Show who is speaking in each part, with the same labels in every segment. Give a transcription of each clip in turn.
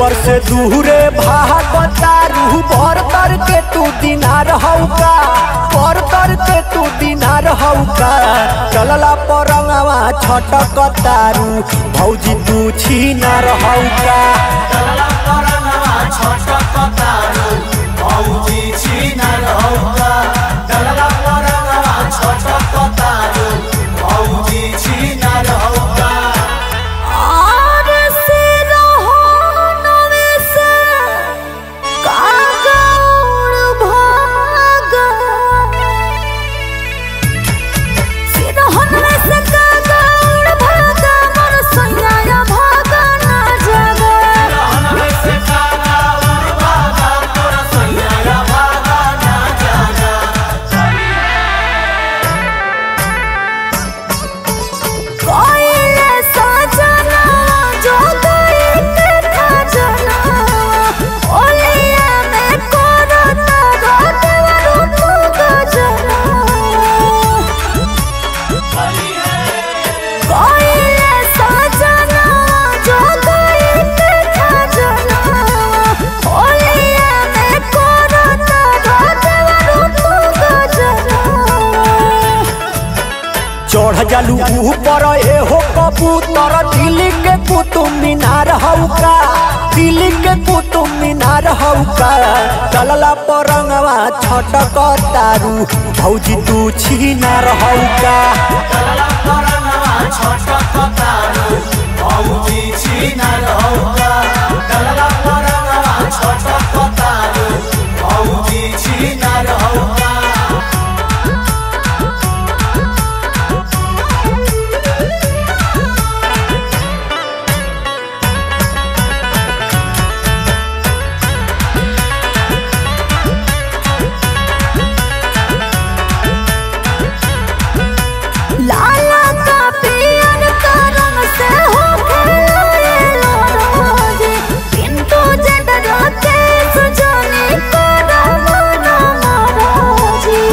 Speaker 1: देवर से दूरे भागतारू बर तर के तू दिनार हौका बर तर के तू दिनार हौका चलला परंगवा छटकतारू भौजी तू छीनार हौका
Speaker 2: और से रहो नवे से कागौड़ भागा सिरहनवे से कागौड़ भागा मोर सैया भागा ना जागा कोइले सजना जो कोइले खजना ओलिया में कोरता गोटवरु तू गजना कोइले सजना जो कोइले खजना ओलिया में कोरता गोटवरु तू गजना
Speaker 1: चढ़ जालू ऊपर ए हो कबूतर दिल्ली के कुतुब मीनार हौका दिल्ली के कुतुब मीनार हौका चलला परंगवा छटकतारू भौजी तू छीनार हौका
Speaker 2: लाला का पियर का रंग से हो खेलाए लोरोजे किंतु जड रोते सुजाने को रमना महाराजी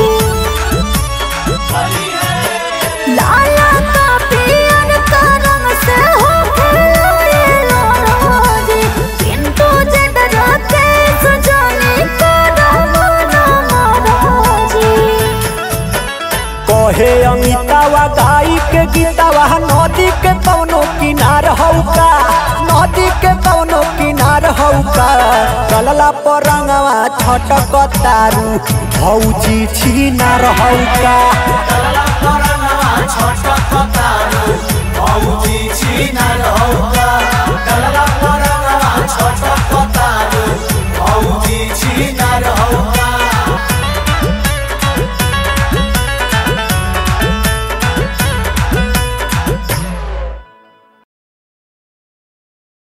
Speaker 2: लाला का पियर का रंग से हो खेलाए लोरोजे किंतु जड रोते सुजाने को रमना महाराजी
Speaker 1: कहे अमितावा गाई के गीतावा नदी के कौनो किनार हौका नदी के कौनो किनार हौका चलला परंगवा छटकतारू भौजी छीनार हौका
Speaker 3: छटकतारू भौजी छिनार हौका